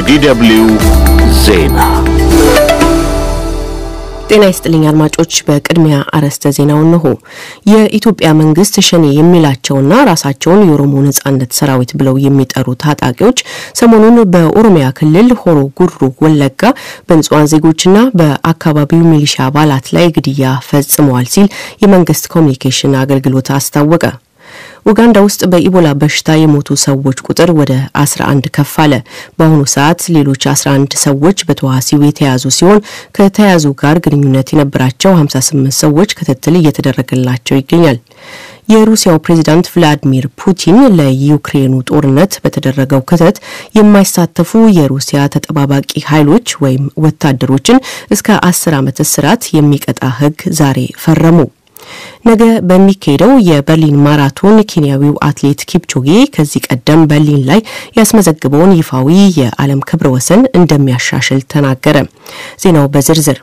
የዲደብልዩ ዜና ጤና ይስጥልኝ አድማጮች። በቅድሚያ አርዕስተ ዜናው እነሆ። የኢትዮጵያ መንግስት ሸኔ የሚላቸውና ራሳቸውን የኦሮሞ ነጻነት ሰራዊት ብለው የሚጠሩ ታጣቂዎች ሰሞኑን በኦሮሚያ ክልል ሆሮ ጉድሩ ወለጋ በንጹሐን ዜጎችና በአካባቢው ሚሊሻ አባላት ላይ ግድያ ፈጽመዋል ሲል የመንግስት ኮሚኒኬሽን አገልግሎት አስታወቀ። ኡጋንዳ ውስጥ በኢቦላ በሽታ የሞቱ ሰዎች ቁጥር ወደ 11 ከፍ አለ። በአሁኑ ሰዓት ሌሎች 11 ሰዎች በተዋሲው የተያዙ ሲሆን ከተያዙ ጋር ግንኙነት የነበራቸው 58 ሰዎች ክትትል እየተደረገላቸው ይገኛል። የሩሲያው ፕሬዚዳንት ቭላዲሚር ፑቲን ለዩክሬኑ ጦርነት በተደረገው ክተት የማይሳተፉ የሩሲያ ተጠባባቂ ኃይሎች ወይም ወታደሮችን እስከ 10 ዓመት እስራት የሚቀጣ ሕግ ዛሬ ፈረሙ። ነገ በሚካሄደው የበርሊን ማራቶን ኬንያዊው አትሌት ኪፕቾጌ ከዚህ ቀደም በርሊን ላይ ያስመዘግበውን ይፋዊ የዓለም ክብረ ወሰን እንደሚያሻሽል ተናገረ። ዜናው በዝርዝር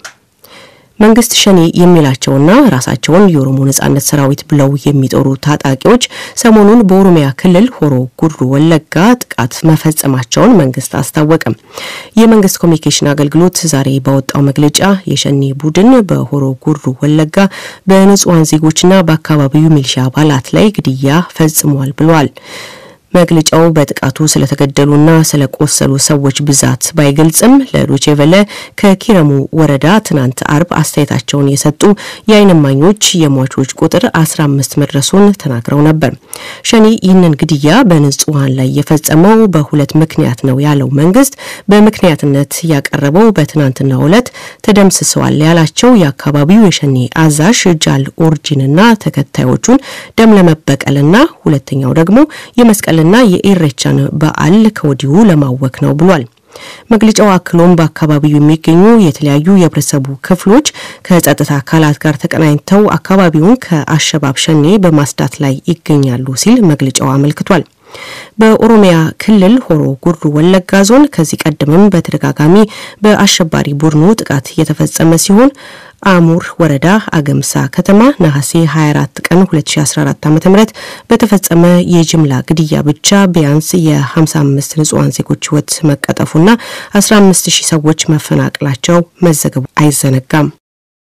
መንግስት ሸኔ የሚላቸውና ራሳቸውን የኦሮሞ ነጻነት ሰራዊት ብለው የሚጠሩ ታጣቂዎች ሰሞኑን በኦሮሚያ ክልል ሆሮ ጉድሩ ወለጋ ጥቃት መፈጸማቸውን መንግስት አስታወቀም። የመንግስት ኮሚኒኬሽን አገልግሎት ዛሬ ባወጣው መግለጫ የሸኔ ቡድን በሆሮ ጉድሩ ወለጋ በንጹሐን ዜጎችና በአካባቢው ሚሊሻ አባላት ላይ ግድያ ፈጽሟል ብለዋል። መግለጫው በጥቃቱ ስለተገደሉና ስለቆሰሉ ሰዎች ብዛት ባይገልጽም ለዶቼ ቬለ ከኪረሙ ወረዳ ትናንት አርብ አስተያየታቸውን የሰጡ የዓይን እማኞች የሟቾች ቁጥር 15 መድረሱን ተናግረው ነበር። ሸኔ ይህንን ግድያ በንጹሐን ላይ የፈጸመው በሁለት ምክንያት ነው ያለው መንግስት በምክንያትነት ያቀረበው በትናንትናው ዕለት ተደምስሰዋል ያላቸው የአካባቢው የሸኔ አዛዥ ጃል ኦርጂንና ተከታዮቹን ደም ለመበቀልና ሁለተኛው ደግሞ የመስቀል ና የኢሬቻን በዓል ከወዲሁ ለማወክ ነው ብሏል። መግለጫው አክሎም በአካባቢው የሚገኙ የተለያዩ የህብረተሰቡ ክፍሎች ከጸጥታ አካላት ጋር ተቀናኝተው አካባቢውን ከአሸባብ ሸኔ በማጽዳት ላይ ይገኛሉ ሲል መግለጫው አመልክቷል። በኦሮሚያ ክልል ሆሮ ጉድሩ ወለጋ ዞን ከዚህ ቀደምም በተደጋጋሚ በአሸባሪ ቡድኑ ጥቃት የተፈጸመ ሲሆን አሙር ወረዳ አገምሳ ከተማ ነሐሴ 24 ቀን 2014 ዓ.ም በተፈጸመ የጅምላ ግድያ ብቻ ቢያንስ የ55 ንጹሐን ዜጎች ህይወት መቀጠፉና 15 ሺህ ሰዎች መፈናቀላቸው መዘገቡ አይዘነጋም።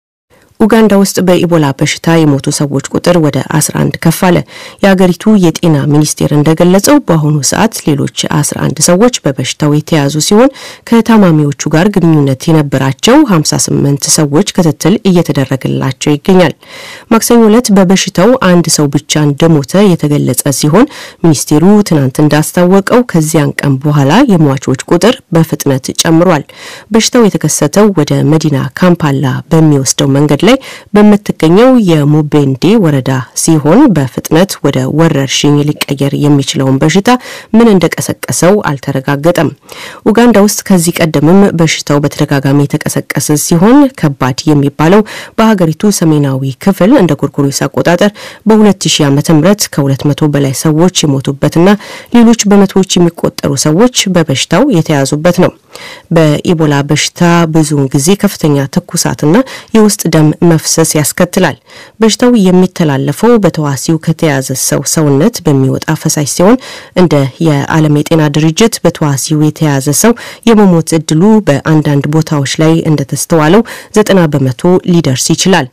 ኡጋንዳ ውስጥ በኢቦላ በሽታ የሞቱ ሰዎች ቁጥር ወደ 11 ከፍ አለ። የአገሪቱ የጤና ሚኒስቴር እንደገለጸው በአሁኑ ሰዓት ሌሎች 11 ሰዎች በበሽታው የተያዙ ሲሆን ከታማሚዎቹ ጋር ግንኙነት የነበራቸው 58 ሰዎች ክትትል እየተደረገላቸው ይገኛል። ማክሰኞ ዕለት በበሽታው አንድ ሰው ብቻ እንደሞተ የተገለጸ ሲሆን ሚኒስቴሩ ትናንት እንዳስታወቀው ከዚያን ቀን በኋላ የሟቾች ቁጥር በፍጥነት ጨምሯል። በሽታው የተከሰተው ወደ መዲና ካምፓላ በሚወስደው መንገድ ላይ በምትገኘው የሙቤንዴ ወረዳ ሲሆን በፍጥነት ወደ ወረርሽኝ ሊቀየር የሚችለውን በሽታ ምን እንደቀሰቀሰው አልተረጋገጠም። ኡጋንዳ ውስጥ ከዚህ ቀደምም በሽታው በተደጋጋሚ የተቀሰቀሰ ሲሆን ከባድ የሚባለው በሀገሪቱ ሰሜናዊ ክፍል እንደ ጎርጎሮስ አቆጣጠር በ2000 ዓ.ም ከ200 በላይ ሰዎች የሞቱበትና ሌሎች በመቶዎች የሚቆጠሩ ሰዎች በበሽታው የተያዙበት ነው። በኢቦላ በሽታ ብዙውን ጊዜ ከፍተኛ ትኩሳትና የውስጥ ደም መፍሰስ ያስከትላል። በሽታው የሚተላለፈው በተዋሲው ከተያዘ ሰው ሰውነት በሚወጣ ፈሳሽ ሲሆን እንደ የዓለም የጤና ድርጅት በተዋሲው የተያዘ ሰው የመሞት እድሉ በአንዳንድ ቦታዎች ላይ እንደተስተዋለው ዘጠና በመቶ ሊደርስ ይችላል።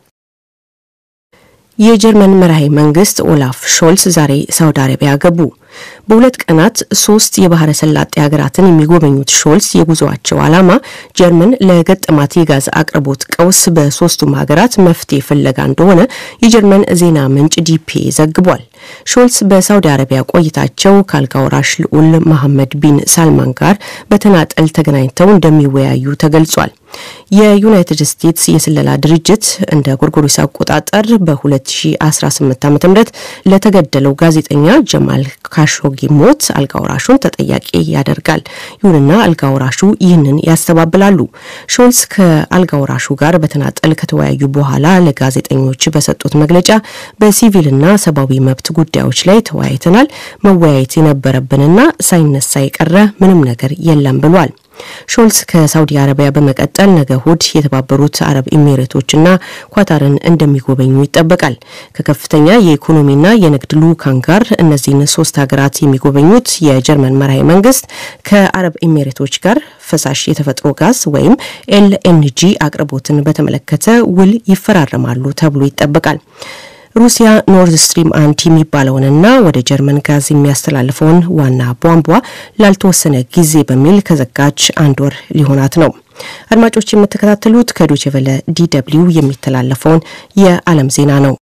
የጀርመን መራሄ መንግስት ኦላፍ ሾልስ ዛሬ ሳውዲ አረቢያ ገቡ። በሁለት ቀናት ሶስት የባህረ ሰላጤ ሀገራትን የሚጎበኙት ሾልስ የጉዞአቸው ዓላማ ጀርመን ለገጠማት የጋዝ አቅርቦት ቀውስ በሶስቱም ሀገራት መፍትሄ ፍለጋ እንደሆነ የጀርመን ዜና ምንጭ ዲፒ ዘግቧል። ሾልስ በሳውዲ አረቢያ ቆይታቸው ከአልጋ ወራሽ ልዑል መሐመድ ቢን ሳልማን ጋር በተናጠል ተገናኝተው እንደሚወያዩ ተገልጿል። የዩናይትድ ስቴትስ የስለላ ድርጅት እንደ ጎርጎሮስ አቆጣጠር በ2018 ዓ ም ለተገደለው ጋዜጠኛ ጀማል ካሾጊ ሞት አልጋ ወራሹን ተጠያቂ ያደርጋል። ይሁንና አልጋ ወራሹ ይህንን ያስተባብላሉ። ሾልስ ከአልጋ ወራሹ ጋር በተናጠል ከተወያዩ በኋላ ለጋዜጠኞች በሰጡት መግለጫ በሲቪልና ሰብአዊ መብት ጉዳዮች ላይ ተወያይተናል። መወያየት የነበረብንና ሳይነሳ የቀረ ምንም ነገር የለም ብሏል። ሾልስ ከሳውዲ አረቢያ በመቀጠል ነገ እሁድ የተባበሩት አረብ ኤሚሬቶችና ኳታርን እንደሚጎበኙ ይጠበቃል። ከከፍተኛ የኢኮኖሚና የንግድ ልዑካን ጋር እነዚህን ሶስት ሀገራት የሚጎበኙት የጀርመን መራሄ መንግስት ከአረብ ኤሚሬቶች ጋር ፈሳሽ የተፈጥሮ ጋዝ ወይም ኤልኤንጂ አቅርቦትን በተመለከተ ውል ይፈራረማሉ ተብሎ ይጠበቃል። ሩሲያ ኖርድ ስትሪም አንድ የሚባለውንና ወደ ጀርመን ጋዝ የሚያስተላልፈውን ዋና ቧንቧ ላልተወሰነ ጊዜ በሚል ከዘጋች አንድ ወር ሊሆናት ነው። አድማጮች የምትከታተሉት ከዶቼ ቬለ ዲደብልዩ የሚተላለፈውን የዓለም ዜና ነው።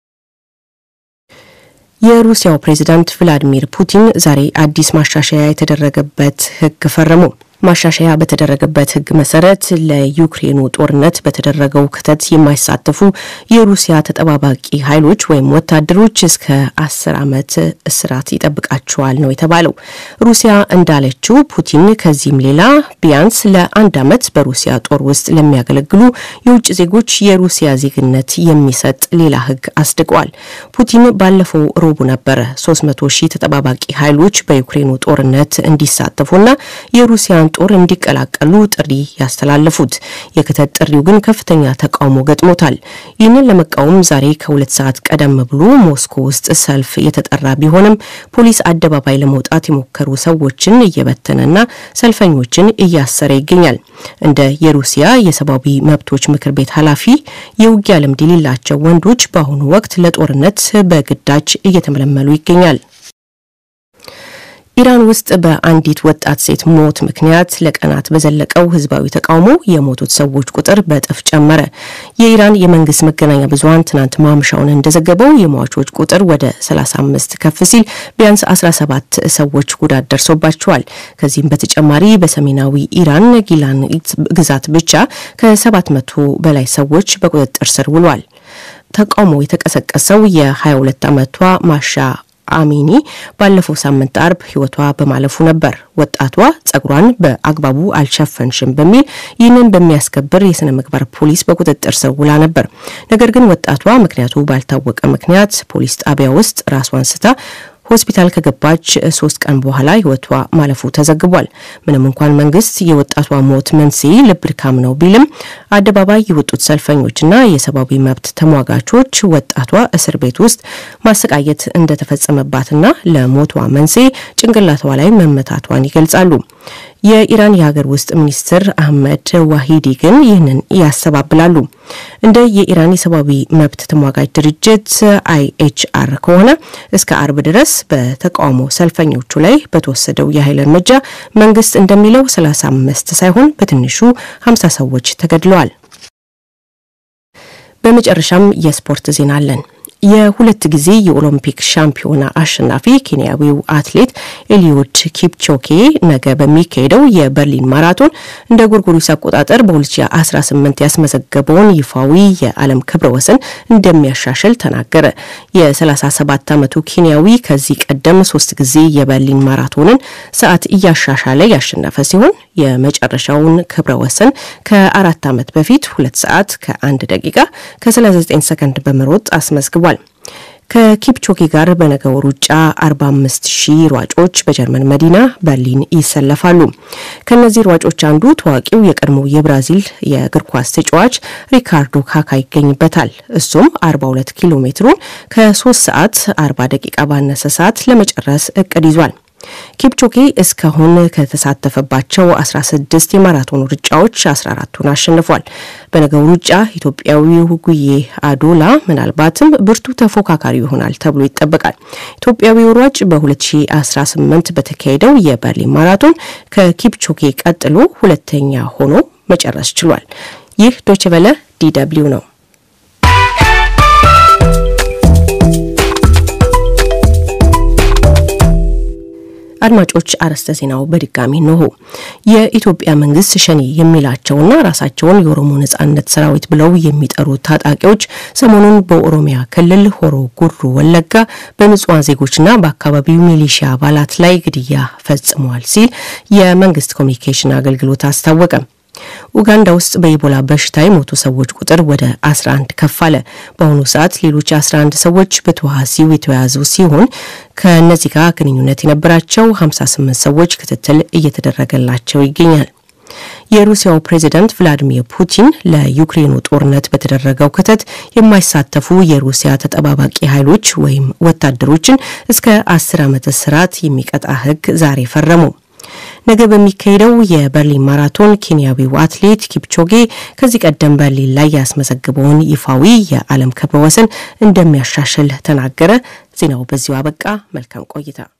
የሩሲያው ፕሬዚዳንት ቭላዲሚር ፑቲን ዛሬ አዲስ ማሻሻያ የተደረገበት ሕግ ፈረሙ። ማሻሻያ በተደረገበት ሕግ መሰረት ለዩክሬኑ ጦርነት በተደረገው ክተት የማይሳተፉ የሩሲያ ተጠባባቂ ኃይሎች ወይም ወታደሮች እስከ አስር ዓመት እስራት ይጠብቃቸዋል ነው የተባለው። ሩሲያ እንዳለችው ፑቲን ከዚህም ሌላ ቢያንስ ለአንድ ዓመት በሩሲያ ጦር ውስጥ ለሚያገለግሉ የውጭ ዜጎች የሩሲያ ዜግነት የሚሰጥ ሌላ ሕግ አስድቀዋል። ፑቲን ባለፈው ሮቡ ነበረ 300 ሺህ ተጠባባቂ ኃይሎች በዩክሬኑ ጦርነት እንዲሳተፉና የሩሲያን ጦር እንዲቀላቀሉ ጥሪ ያስተላለፉት። የክተት ጥሪው ግን ከፍተኛ ተቃውሞ ገጥሞታል። ይህንን ለመቃወም ዛሬ ከሁለት ሰዓት ቀደም ብሎ ሞስኮ ውስጥ ሰልፍ የተጠራ ቢሆንም ፖሊስ አደባባይ ለመውጣት የሞከሩ ሰዎችን እየበተነና ሰልፈኞችን እያሰረ ይገኛል። እንደ የሩሲያ የሰብአዊ መብቶች ምክር ቤት ኃላፊ የውጊያ ልምድ የሌላቸው ወንዶች በአሁኑ ወቅት ለጦርነት በግዳጅ እየተመለመሉ ይገኛል። ኢራን ውስጥ በአንዲት ወጣት ሴት ሞት ምክንያት ለቀናት በዘለቀው ህዝባዊ ተቃውሞ የሞቱት ሰዎች ቁጥር በእጥፍ ጨመረ። የኢራን የመንግስት መገናኛ ብዙኃን ትናንት ማምሻውን እንደዘገበው የሟቾች ቁጥር ወደ 35 ከፍ ሲል ቢያንስ 17 ሰዎች ጉዳት ደርሶባቸዋል። ከዚህም በተጨማሪ በሰሜናዊ ኢራን ጊላን ግዛት ብቻ ከ700 በላይ ሰዎች በቁጥጥር ስር ውሏል። ተቃውሞ የተቀሰቀሰው የ22 ዓመቷ ማሻ አሚኒ ባለፈው ሳምንት አርብ ህይወቷ በማለፉ ነበር። ወጣቷ ጸጉሯን በአግባቡ አልሸፈንሽም በሚል ይህንን በሚያስከብር የስነ ምግባር ፖሊስ በቁጥጥር ስር ውላ ነበር። ነገር ግን ወጣቷ ምክንያቱ ባልታወቀ ምክንያት ፖሊስ ጣቢያ ውስጥ ራሷን ስታ ሆስፒታል ከገባች ሶስት ቀን በኋላ ህይወቷ ማለፉ ተዘግቧል። ምንም እንኳን መንግስት የወጣቷ ሞት መንስኤ ልብ ድካም ነው ቢልም አደባባይ የወጡት ሰልፈኞችና የሰብአዊ መብት ተሟጋቾች ወጣቷ እስር ቤት ውስጥ ማሰቃየት እንደተፈጸመባትና ለሞቷ መንስኤ ጭንቅላቷ ላይ መመታቷን ይገልጻሉ። የኢራን የሀገር ውስጥ ሚኒስትር አህመድ ዋሂዲ ግን ይህንን ያስተባብላሉ። እንደ የኢራን የሰብአዊ መብት ተሟጋጅ ድርጅት አይኤችአር ከሆነ እስከ አርብ ድረስ በተቃውሞ ሰልፈኞቹ ላይ በተወሰደው የኃይል እርምጃ መንግስት እንደሚለው 35 ሳይሆን በትንሹ 50 ሰዎች ተገድለዋል። በመጨረሻም የስፖርት ዜና አለን። የሁለት ጊዜ የኦሎምፒክ ሻምፒዮና አሸናፊ ኬንያዊው አትሌት ኤሊዮድ ኪፕቾኬ ነገ በሚካሄደው የበርሊን ማራቶን እንደ ጎርጎሪስ አቆጣጠር በ2018 ያስመዘገበውን ይፋዊ የዓለም ክብረ ወሰን እንደሚያሻሽል ተናገረ። የ37 ዓመቱ ኬንያዊ ከዚህ ቀደም ሶስት ጊዜ የበርሊን ማራቶንን ሰዓት እያሻሻለ ያሸነፈ ሲሆን የመጨረሻውን ክብረ ወሰን ከአራት ዓመት በፊት ሁለት ሰዓት ከአንድ ደቂቃ ከ39 ሰከንድ በመሮጥ አስመዝግቧል። ከኪፕቾኬ ጋር በነገው ሩጫ 45 ሺህ ሯጮች በጀርመን መዲና በርሊን ይሰለፋሉ። ከነዚህ ሯጮች አንዱ ታዋቂው የቀድሞ የብራዚል የእግር ኳስ ተጫዋች ሪካርዶ ካካ ይገኝበታል። እሱም 42 ኪሎ ሜትሩን ከ3 ሰዓት 40 ደቂቃ ባነሰ ሰዓት ለመጨረስ እቅድ ይዟል። ኪፕቾኬ እስካሁን ከተሳተፈባቸው 16 የማራቶን ሩጫዎች 14ቱን አሸንፏል። በነገው ሩጫ ኢትዮጵያዊው ጉዬ አዶላ ምናልባትም ብርቱ ተፎካካሪ ይሆናል ተብሎ ይጠበቃል። ኢትዮጵያዊው ሯጭ በ2018 በተካሄደው የበርሊን ማራቶን ከኪፕቾኬ ቀጥሎ ሁለተኛ ሆኖ መጨረስ ችሏል። ይህ ዶችቨለ ዲደብሊው ነው። አድማጮች አርዕስተ ዜናው በድጋሚ እንሆ። የኢትዮጵያ መንግስት ሸኔ የሚላቸውና ራሳቸውን የኦሮሞ ነጻነት ሰራዊት ብለው የሚጠሩ ታጣቂዎች ሰሞኑን በኦሮሚያ ክልል ሆሮ ጉሩ ወለጋ በንጹሐን ዜጎችና በአካባቢው ሚሊሺያ አባላት ላይ ግድያ ፈጽመዋል ሲል የመንግስት ኮሚኒኬሽን አገልግሎት አስታወቀ። ኡጋንዳ ውስጥ በኢቦላ በሽታ የሞቱ ሰዎች ቁጥር ወደ 11 ከፍ አለ። በአሁኑ ሰዓት ሌሎች 11 ሰዎች በተዋሲው የተያዙ ሲሆን ከእነዚህ ጋር ግንኙነት የነበራቸው 58 ሰዎች ክትትል እየተደረገላቸው ይገኛል። የሩሲያው ፕሬዚዳንት ቭላዲሚር ፑቲን ለዩክሬኑ ጦርነት በተደረገው ክተት የማይሳተፉ የሩሲያ ተጠባባቂ ኃይሎች ወይም ወታደሮችን እስከ አስር ዓመት እስራት የሚቀጣ ሕግ ዛሬ ፈረሙ። ነገ በሚካሄደው የበርሊን ማራቶን ኬንያዊው አትሌት ኪፕቾጌ ከዚህ ቀደም በርሊን ላይ ያስመዘግበውን ይፋዊ የዓለም ክብረ ወሰን እንደሚያሻሽል ተናገረ። ዜናው በዚሁ አበቃ። መልካም ቆይታ